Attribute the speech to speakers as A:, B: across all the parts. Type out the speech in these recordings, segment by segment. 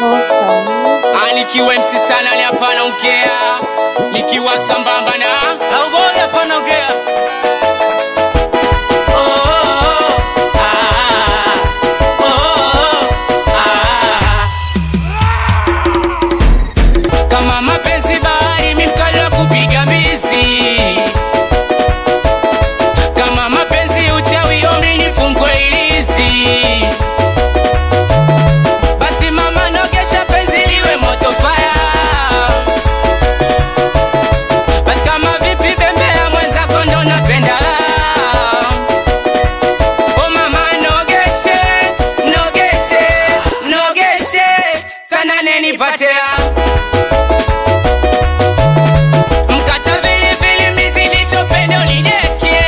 A: Nikiwa MC sana ni hapana ongea, nikiwa sambamba na
B: Augoi hapana ongea. Oh, oh, oh, ah, oh, oh, ah.
A: kama mapenzi bahari, mi mkali wa kupiga mbizi. Kama mapenzi uchawi, ombi nifungwe ilizi. Basi mama, nogesha penzi liwe moto fire. Basi kama vipi, bembea mwenzako ndo napenda Oh mama, nogeshe, nogeshe, nogeshe sana nenipatea mkata vili vili mizidisho pende unideke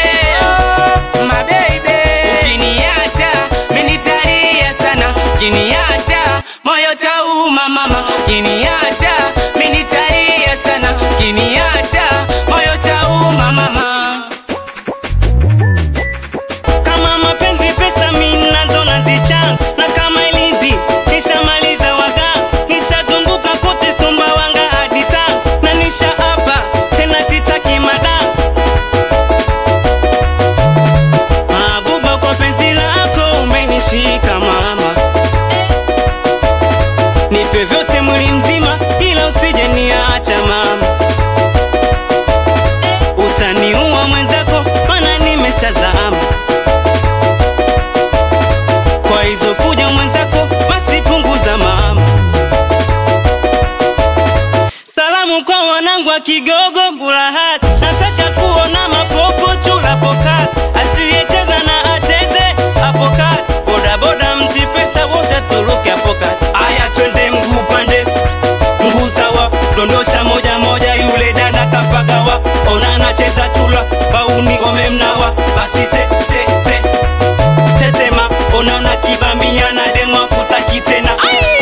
A: mabeibe ukiniacha minitalia sana ukiniacha moyo tauma mama ukiniacha minitalia sana ukiniacha moyo tauma mama
B: Kama mapenzi pesa mimi nazo nazichanga na kama ilizi nishamaliza waga nishazunguka kote Sumbawanga hadi Tanga na nisha hapa tena sitaki madam Mabuba kwa penzi lako umenishika mama Nipe vyote mwili mzima ila usije niacha mama Utaniua mwenzako mana nimeshazama kwa hizo fuja mwenzako basi punguza mama. Salamu kwa wanangu wa Kigogo Bulahati, nataka kuona mapopo chula pokati, asiyecheza na acheze hapo kati, bodaboda mti pesa wote turuke hapo kati. Aya, twende mguu pande mguu sawa, dondosha moja moja, yule dada kapagawa, ona anacheza chula, bauni wamemnawa, basi te te te tetema unaona kibamia na demwa kutaki tena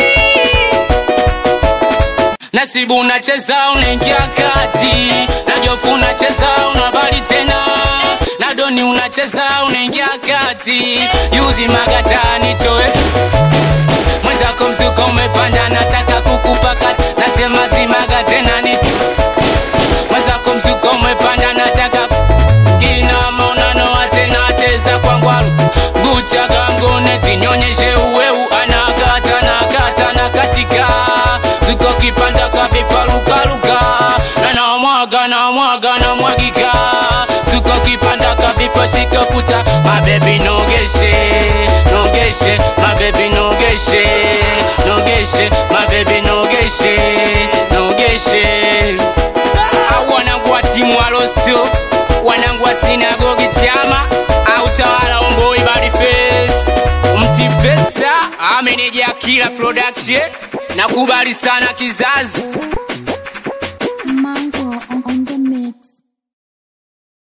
A: Nasibu unacheza unaingia kati, na Jofu unacheza unabali tena, na Doni unacheza unaingia kati, yuzi magatani toe mwenzako mzuko umepanda, nataka kukupakata, nasema zimaga tena ni mwenzako mzuko umepanda, nataka kina maonano tena cheza kwa ngwaru guchaga mgone zinyonyeshe uweu anakata nakata na katika zuko kipanda kavipalukaluka na namwaga namwaga namwagika zuko kipanda kaviposhika kuta mabebi nogeshe nogeshe mabebi nogeshe nogeshe mabebi nogeshe nogeshe au wanangu wa timu wa Lostio, wanangu wa sinagogi chama au tawala omboi body face mti pesa ameneja kila production nakubali sana kizazi